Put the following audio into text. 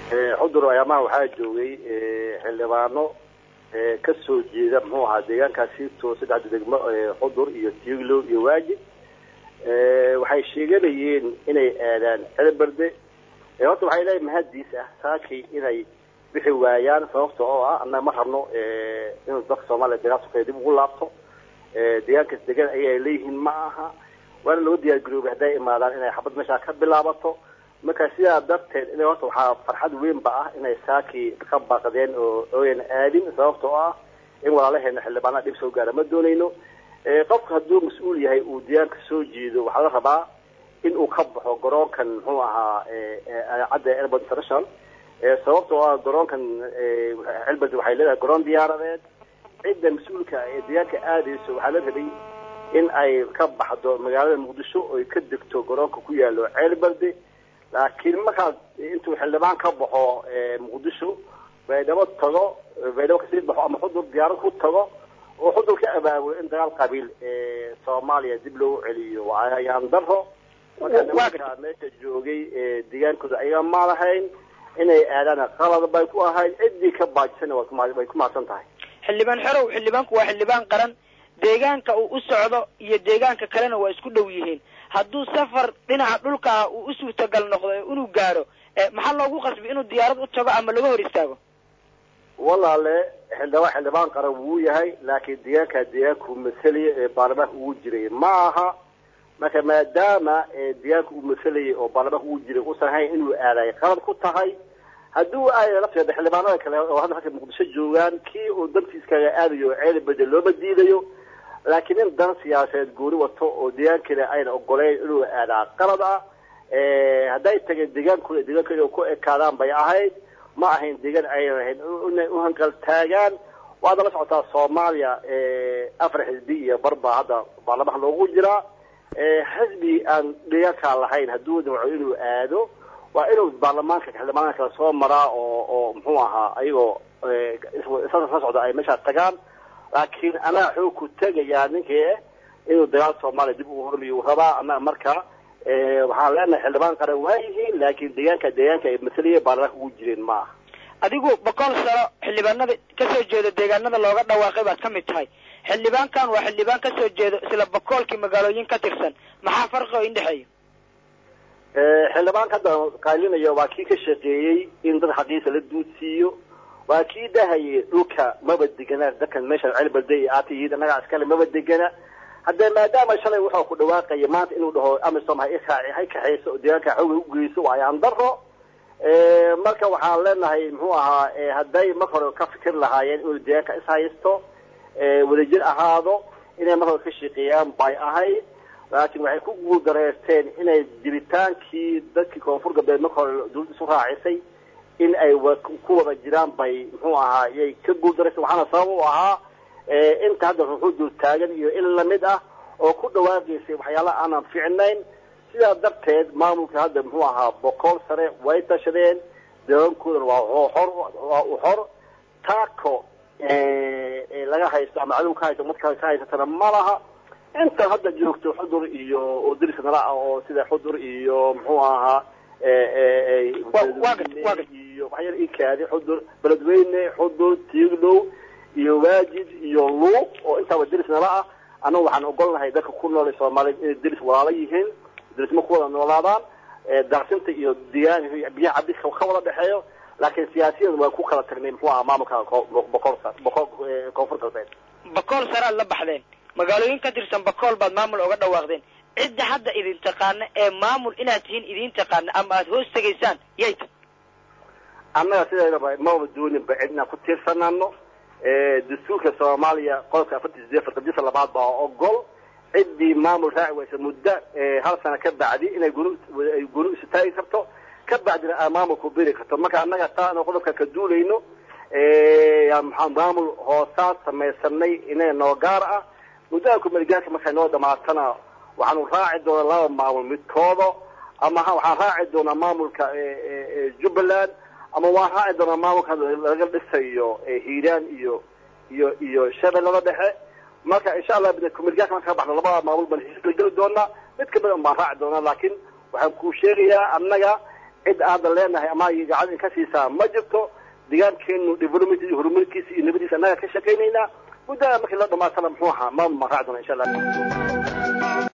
xudur ayaamaha waxaa joogay xildhibaano ka soo jeeda muxuu ahaa deegaankaasi to saddexda degmo xudur iyo tiiglow iyo waajib waxay sheeganayeen inay aadaan celberde horta waxay leeyihin mahadiis ah saakii inay bixi waayaan sababta oo ah annaga ma rabno inuu dadka soomaaliya deegaan sukaya dib ugu laabto deegaankaas degan ayay leeyihiin ma aha waana loo diyaar garoobay hadday imaadaan inay xabad meeshaa ka bilaabato marka sidaa darteed in horta waxaa farxad weynba ah inay saakii ka baaqdeen oo ooyan aadin sababta oo ah in walaalaheena xildhibaanada dhib soo gaara ma doonayno qofka hadduu mas-uul yahay uu deegaanka soo jeedo waxaa la rabaa in uu ka baxo garoonkan muxuu ahaa cadda airport international sababta oo ah garoonkan celberd waxay leedahay garoon diyaaradeed cidda mas-uulka ee deegaanka aadayso waxaa la rabay in ay ka baxdo magaalada muqdisho oy ka degto garoonka ku yaalo ceelberde laakiin markaad intuu xildhibaan ka baxo muqdisho baydhabo tago baydhabo kasii baxo ama xudur diyaarad ku tago oo xudur ka abaabulo in dagaal qabiil soomaaliya dib loogu celiyo waa ayaan daro marka nimanka meesha joogay deegaankooda ayaga ma lahayn inay aadaan qalad bay ku ahayd ciddii ka baajisana way ku mahadsan tahay xildhibaan xerow xildhibaanku waa xildhibaan qaran deegaanka uu u socdo iyo deegaanka kalena waa isku dhow yihiin hadduu safar dhinaca dhulka ah uu u suurtagal noqdo inuu gaaro maxaa loogu qasbi inuu diyaarad u tago ama laga hor istaago walaale xildhibaan xildhibaan qaran wuu yahay laakiin deegaankaa deegaanku masalaya ee baarlamaanka ugu jiray ma aha marka maadaama deegaanka uu masalayay oo baarlamaanka ugu jiray uusan hayn inuu aaday qalad ku tahay hadduu aada lafteeda xildhibaanada kale oo hadda halka muqdisho joogaan kii uu dantiiskaga aadayo ceeli bede looma diidayo laakiin in dan siyaasadeed gooni wato oo deegaankeeda ayna ogoleyn inuu aadaa qalad ah hadday tageen deegaankooda deegaankooda ku ekaadaan bay ahayd ma ahayn deegaan aynan ahayn inay u hanqal taagaan waada la socotaa soomaaliya afar xisbi iyo barbaa hadda baarlamaanka loogu jiraa xisbi aan deegaankaa lahayn hadduu damco inuu aado waa inuu baarlamaanka xildhibaanada kale soo maraa oo oo muxuu ahaa ayagoo isla socda ay meeshaa tagaan laakiin anaa xoog ku tegayaa ninkii inuu dagaal soomaaliya dib ugu hormiyo rabaa annaga marka waxaan leenahay xildhibaan qaran waa yihiin laakiin deegaanka deegaanka ay masalaya baarlamaanka ugu jireen ma aha adigu boqol sano xildhibaanada kasoo jeeda deegaanada looga dhawaaqay baad ka mid tahay xildhibaankan waa xildhibaan kasoo jeedo isla boqolkii magaalooyin ka tirsan maxaa farqi oo indhexeeya xildhibaanka hadda qaalinaya waa kii ka shaqeeyey in dad xaqiisa la duudsiiyo waa kii dhahayay dhulka maba degana dadkan meesha celbalde aata yihiin annagaa iskale maba degana haddee maadaama shalay wuxuu ku dhawaaqaya maanta inuu dhaho amisom ha iraaci hay kaxayso oo deegaanka xooga ugeyso waa ayaan daro marka waxaan leenahay muxuu ahaa hadday mar hore ka fikir lahaayeen inuu deegaanka ishaysto wadajir ahaado inay mar hore ka shaqeeyaan bay ahayd laakiin waxay ku guuldareysteen inay jiritaankii dadkii koonfur galbeed marka hore dawladda isu raacisay in ay ku wada jiraan bay muxuu ahaa yay ka guuldareysteen waxaana sabab u ahaa inta hadda ruxuudul taagan iyo in lamid ah oo ku dhawaaqaysay waxyaalaha aanan fiicnayn sidaa darteed maamulka hadda muxuu ahaa boqol sare way tashadeen deegaankoodana waa xor waa u xor taako laga haysto ama cadow ka haysto marka ka haysatana ma laha inta hadda joogto xudur iyo oo dariska nala ah oo sida xudur iyo muxuu ahaa iyo waxyaala ikaadi xudur beledweyne xudur tiiglow iyo waajid iyo luuq oo intaaba deris nala ah annaga waxaan ogolnahay dadka ku nool soomaaliyeed inay deris walaalo yihiin derisma ku wada noolaadaan daaqsinta iyo deegaanka biyaha cabdiska ka wada dhexeeyo laakiin siyaasiyan waa ku kala tagnay muxuu ahaa maamulka boqol boqol koonfur galbeed boqol sare aad la baxdeen magaalooyin ka tirsan boqol baad maamul oga dhawaaqdeen cidda hadda idin taqaana ee maamul inaad tihiin idin taqaana ama aada hoos tegaysaan yay ta annaga sideedaba maba dooninba cid inaan ku tiirsanaano dastuurka soomaaliya qodobka afartan sideed farqadiisa labaad baa ogol ciddii maamul raaci waysa muddo hal sano ka bacdi inay gunu ay gunu isu taagi karto ka bacdina aa maamulku beri karto marka annaga taa ana qodobka ka duulayno maxaa maamul hoosaad samaysanay inaga noo gaar ah muddada kumaligaanka markay noo dhamaatana waxaanu raaci doonaa laba maamul midkooda ama waxaan raaci doonaa maamulka jubbaland ama waan raaci doonaa maamulka laga dhisayo hiiraan iyo iyo iyo shabeellada dhexe marka insha allah kumaligaanka marka ka baxda labada maamul baan heshiis la geli doonaa mid kamid un baan raaci doonaa laakiin waxaan kuu sheegayaa annaga cid aadan leenahay ama gacan in ka siisaa ma jirto deegaankeenu development iyo horumarkiisa iyo nabadiisa annaga ka shaqaynaynaa muddada markii la dhamaatana muxuu ahaa maamul maan raaci doona insha allah